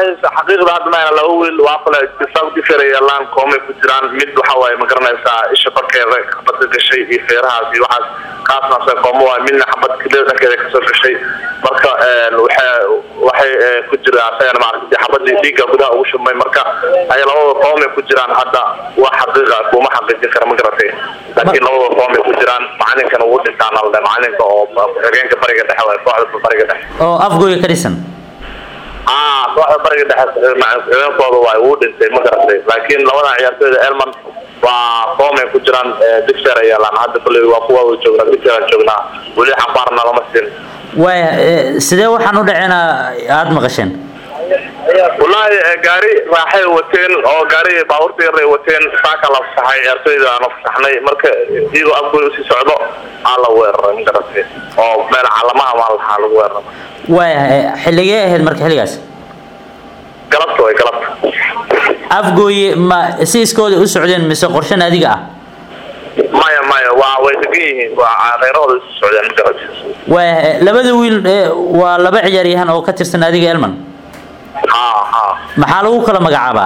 wallaahi xaqiiqda hadda mayna laba wiil waa kale saudifera yaalaan koomay ku jiraan mid waxa waaye ma garanaysaa isha korkeeda xabadka gashay iyo feerahaas iyo waxaas kaasna se koomo waay midna xabad kilida dhankeeda kasoo gashay marka waxay waxay ku jiraan asagana maaragtay xabadii dhiigga gudaha ugu shubmay marka ay labada koomay ku jiraan hadda waa xaqiiqa kuma xaqiijin kara ma garatay laakiin labada koomay ku jiraan macalinkana wuu dhintaan alde macalinka oo xigeenka bariga dhexe waay kooxda bariga dhexe oo afgooya ka dhisan ah kooxda bariga dhexe xigeenkooda waay wuu dhintay ma garatay laakiin labadan ciyaartooyda elman waa koomay ku jiraan digseer ay yaalaan hadda kulley waa kuwa joognaa digseeraan joognaa weli xambaarna lama siin waaya sidee waxaan u dhacena aada maqasheen wallaahi gaari raaxay wateen oo gaari baabuurta yar ay wateen saaka la fasaxay ciyaartooyda aan fasaxnay marka iyagoo afgooy usii socdo aa la weeraray ma garatay oo meel calamaha maa lahaa lagu weeraray waaya xilligee ahayd marka xilligaas galabta way galabta afgooye ma si iskooda u socdeen mise qorshe naadiga ah maya maya waa way degan yihiin waa reerahooda isu socdeen ma garatay waaya labada wiil waa laba ciyaaryahan oo ka tirsan naadiga elman ha ha maxaa lagu kala magacaabaa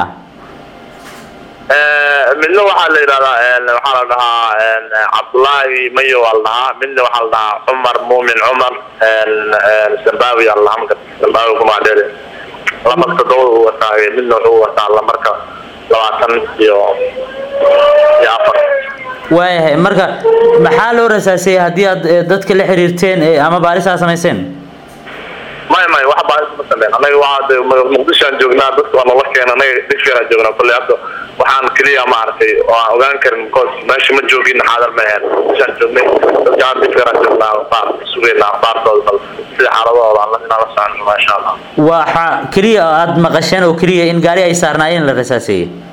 midna waxaa la yidhahdaa waxaa la dhahaa cabdullaahi mayo waa la dhahaa midna waxaa la dhahaa cumar muumin cumar sambawi aa la dhahaa marka sambawi kumacdheere lamarka todobada uu wataa midna wuxuu wataa lamarka labaatan iyo iyo afar waayahay marka maxaa loo rasaasiyey haddii aad dadka la xiriirteen ama baaris aad samayseen maya maya wax baaris ma sameyn anaga waa muqdishoaan joognaa dadka waa nala keena anaga digseeraan joognaa kolley hadda waxaan keliya maaragtay oo aan ogaan karin because meesha ma joogin xaadar ma ahayn muqdishoaan joognay dadka aan digseeraan joognaa baan sugaynaa baartooda bal sida xaaladahooda aan inaan la socono maasha allah waxa keliya aad maqasheen oo keliya in gaari ay saarnaayeen la rasaaseeyey